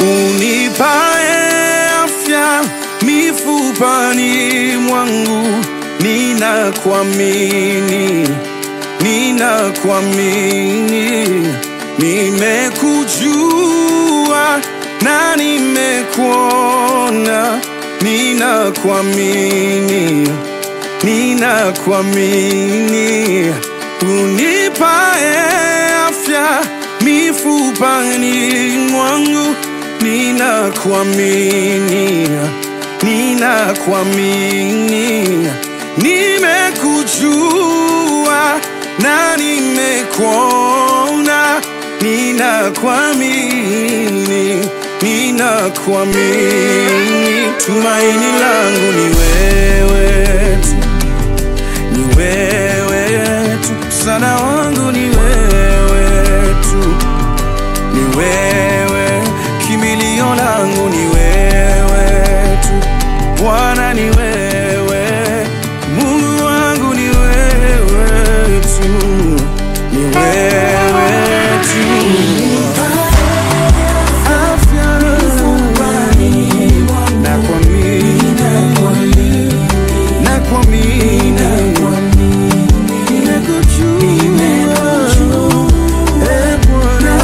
unipae afya mifupani mwangu, ninakuamini, ninakuamini, nimekujua na nimekuona, ninakuamini, ninakuamini, unipae afya mifupani mwangu, ninakuamini, ninakuamini, nimekujua na nimekuona, ninakuamini, ninakuamini, tumaini langu ni wewe tu ni wewe tu, msaada wangu ni wewe tu, ni wewe, kimbilio langu ni wewe tu, Bwana ni wewe, Mungu wangu ni wewe tu, ni wewe tu. Afya nakuamini, nakuamini, nimekujua, eh, Bwana,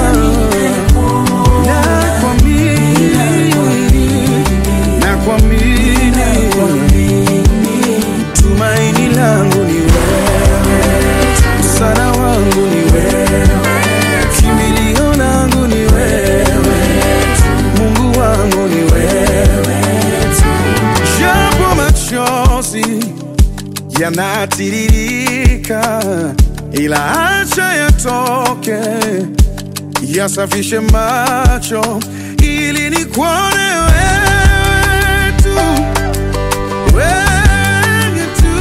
nakuamini, nakuamini, tumaini langu ni wewe, msaada wangu ni wewe, kimbilio langu ni wewe, Mungu wangu ni wewe, japo machozi yanatiririka, ila acha yatoke, yasafishe macho ili nikuone wewe tu, wewe tu,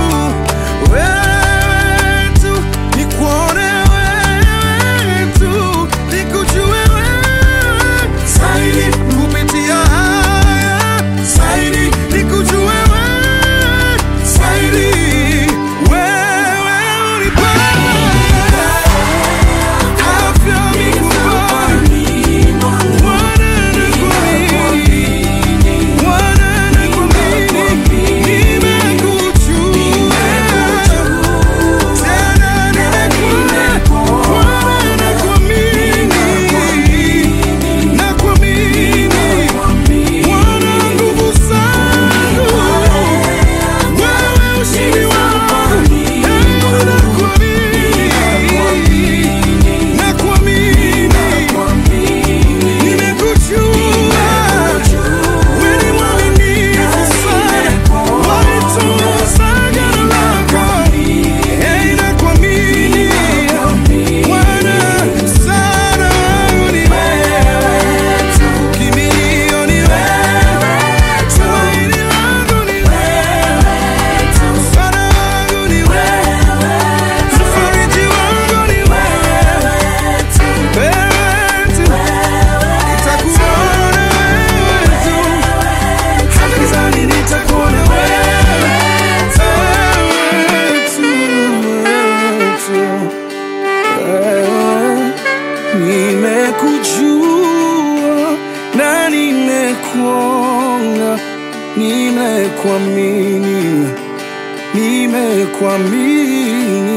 wewe tu, nikuone wewe tu, nikujue wewe zaidi kupitia haya zaidi, nikujue wewe zaidi, wewe unipae afya mifupani Nimekujua wewe ni mwaminifu sana, walitunza agano lako. Hey, nakuamini Bwana, msaada wangu ni wewe tu, kimbilio ni wewe, tumaini langu ni wewe tu, msaada wangu ni wewe, mfariji wangu ni wewe tu, wewe tu. Nitakuona wewe tu, hata gizani nitakuona wewe, wewe tu, wewe tu. Wewe, Nimekujua na nimekuona, nimekuamini, nimekuamini